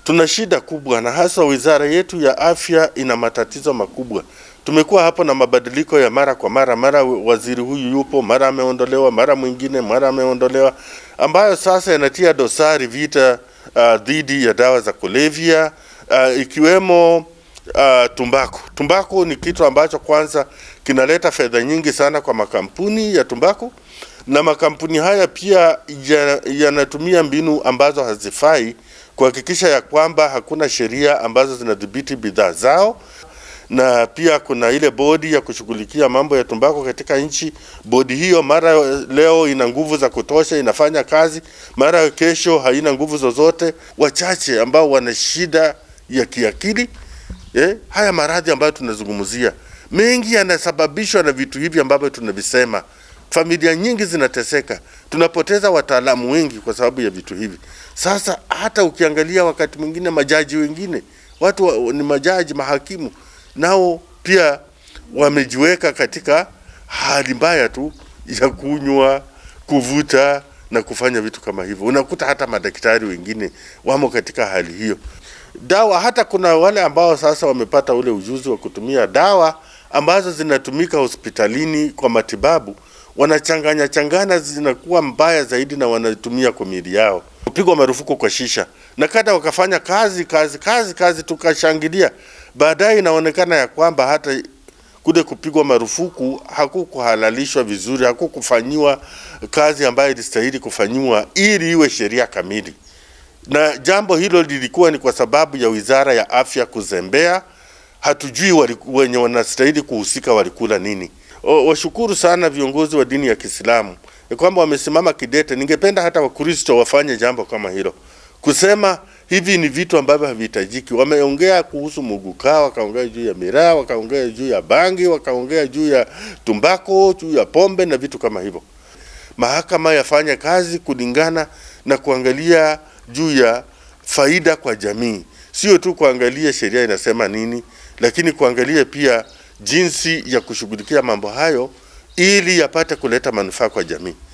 tuna shida kubwa, na hasa wizara yetu ya afya ina matatizo makubwa. Tumekuwa hapo na mabadiliko ya mara kwa mara, mara waziri huyu yupo, mara ameondolewa, mara mwingine, mara ameondolewa, ambayo sasa yanatia dosari vita uh, dhidi ya dawa za kulevya uh, ikiwemo uh, tumbaku. Tumbaku ni kitu ambacho kwanza kinaleta fedha nyingi sana kwa makampuni ya tumbaku, na makampuni haya pia yanatumia ya mbinu ambazo hazifai kuhakikisha ya kwamba hakuna sheria ambazo zinadhibiti bidhaa zao na pia kuna ile bodi ya kushughulikia mambo ya tumbako katika nchi. Bodi hiyo mara leo ina nguvu za kutosha, inafanya kazi, mara kesho haina nguvu zozote. Wachache ambao wana shida ya kiakili eh, haya maradhi ambayo tunazungumzia mengi yanasababishwa na vitu hivi ambavyo tunavisema. Familia nyingi zinateseka, tunapoteza wataalamu wengi kwa sababu ya vitu hivi. Sasa hata ukiangalia wakati mwingine majaji wengine, watu wa, ni majaji mahakimu nao pia wamejiweka katika hali mbaya tu ya kunywa, kuvuta na kufanya vitu kama hivyo. Unakuta hata madaktari wengine wamo katika hali hiyo. Dawa, hata kuna wale ambao sasa wamepata ule ujuzi wa kutumia dawa ambazo zinatumika hospitalini kwa matibabu, wanachanganya changana, zinakuwa mbaya zaidi na wanatumia kwa miili yao. Kupigwa marufuku kwa shisha na kada wakafanya kazi kazi kazi kazi, tukashangilia baadaye inaonekana ya kwamba hata kule kupigwa marufuku hakukuhalalishwa vizuri, hakukufanyiwa kazi ambayo ilistahili kufanyiwa ili iwe sheria kamili, na jambo hilo lilikuwa ni kwa sababu ya Wizara ya Afya kuzembea. Hatujui waliku, wenye wanastahili kuhusika walikula nini. O, washukuru sana viongozi wa dini ya Kiislamu ya kwamba wamesimama kidete. Ningependa hata Wakristo wafanye jambo kama hilo, kusema hivi ni vitu ambavyo havihitajiki. Wameongea kuhusu muguka, wakaongea juu ya miraa, wakaongea juu ya bangi, wakaongea juu ya tumbako, juu ya pombe na vitu kama hivyo. Mahakama yafanye kazi kulingana na kuangalia juu ya faida kwa jamii, sio tu kuangalia sheria inasema nini, lakini kuangalia pia jinsi ya kushughulikia mambo hayo ili yapate kuleta manufaa kwa jamii.